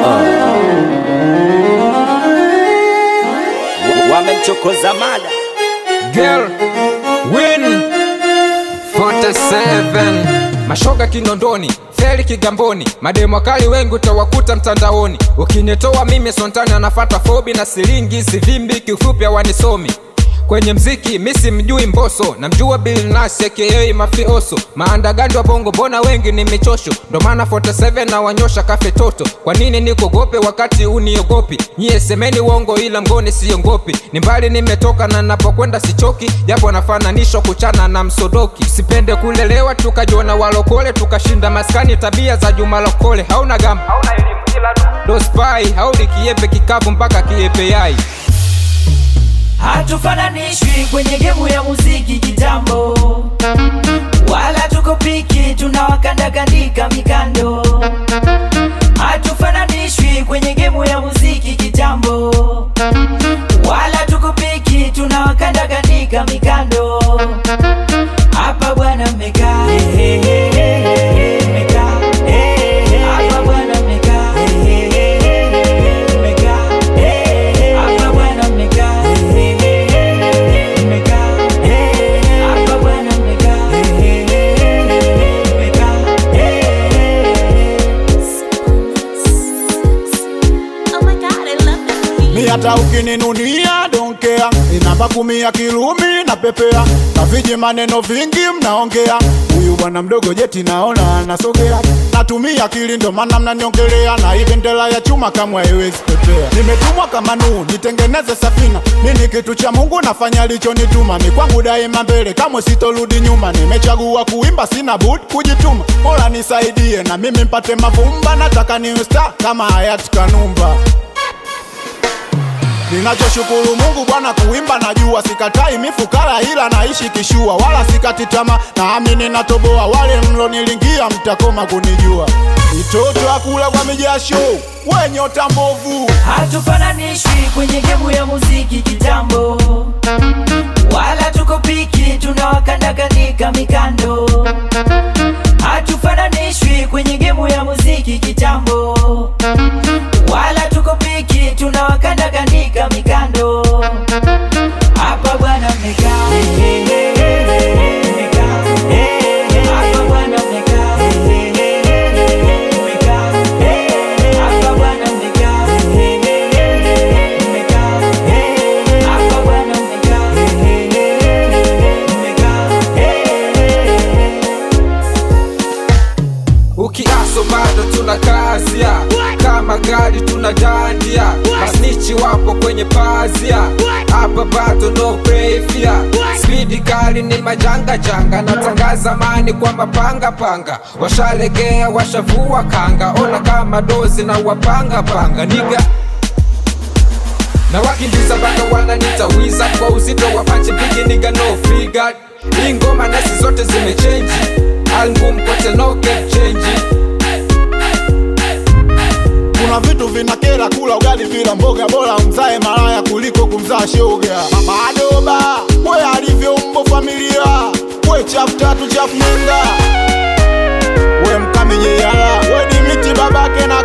wamemchokoza mada Girl, win 47 mashoga Kinondoni, feli Kigamboni, mademu wakali wengi utawakuta mtandaoni. Ukinitoa mimi Sontani anafata fobi na silingi sivimbi, kiufupi hawanisomi kwenye mziki misi mjui Mbosso, namjua Bill Nass aka mafioso. Maandagandi wa bongo mbona wengi ni michosho, ndo maana 47 na wanyosha kafe toto. Kwa nini nikuogope wakati uniogopi? Nyie semeni uongo, ila mgoni siongopi. Ni mbali nimetoka na napokwenda sichoki, japo nafananishwa kuchana na msodoki. Sipende kulelewa tukajiona walokole, tukashinda maskani tabia za Juma Lokole. Hauna gamba, hauna elimu, ila ndo spy, hauli kiepe kikavu mpaka kiepe yai hatufananishwi kwenye gemu ya muziki kitambo, wala tuko piki tunawakandakandika mikando. Hatufananishwi kwenye gemu ya muziki kitambo, wala tuko piki tunawakandakandika mikando. Hapa bwana mmekaa mmekaa hapa bwana mmekaa mmekaa hapa bwana mmekaa mmekaa hapa bwana mmekaa Oh my god, I love this mi hata ukininunia donkea inamba kumi ya kirumi na pepea na viji maneno vingi mnaongea huyu bwana mdogo jeti naona anasogea natumia akili ndo maana mnaniongelea na hii bendera ya chuma kamwe haiwezi pepea nimetumwa kama Nuhu nitengeneze safina mi ni kitu cha Mungu nafanya alichonituma mi kwangu daima mbele kamwe sitorudi nyuma nimechagua kuimba sina budi kujituma mola nisaidie na mimi mpate mavumba nataka niwe star kama hayati Kanumba Ninachoshukuru Mungu Bwana, kuimba najua, sikatai mifukara, ila naishi kishua, wala sikati tamaa, naamini natoboa. Wale mlonilingia mtakoma kunijua, mitoto akula kwa mijasho, we nyota mbovu. hatufananishwi kwenye gemu ya muziki kitambo, wala tuko piki tunawakandakanika mikando. Hatufananishwi kwenye gemu ya muziki kitambo, wala tuko piki tunawakandakanika mikando. Hapa bwana mmekaa mmekaa hapa bwana mmekaa mmekaa hapa bwana mmekaa mmekaa hapa bwana mmekaa mmekaa Ukiaso bado tuna kazia, kama gari tuna dandia, masnichi wapo kwenye pazia, hapa bado no pefia, spidi kali ni majanga janga, natangaza mani kwa mapanga panga, washalegea washavua kanga, ona kama dozi na wapanga panga niga na wakimbiza baka wananitawiza kwa uzito wa panchi bigi niga no figure hii ngoma nasi zote zimechenji album kote no cap change Kuna vitu vinakera, kula ugali bila mboga, bora mzae malaya kuliko kumzaa shoga. Madoba we alivyo mbo familia, we chafu tatu chafu nenda, we mkamenye yala, we dimiti babake na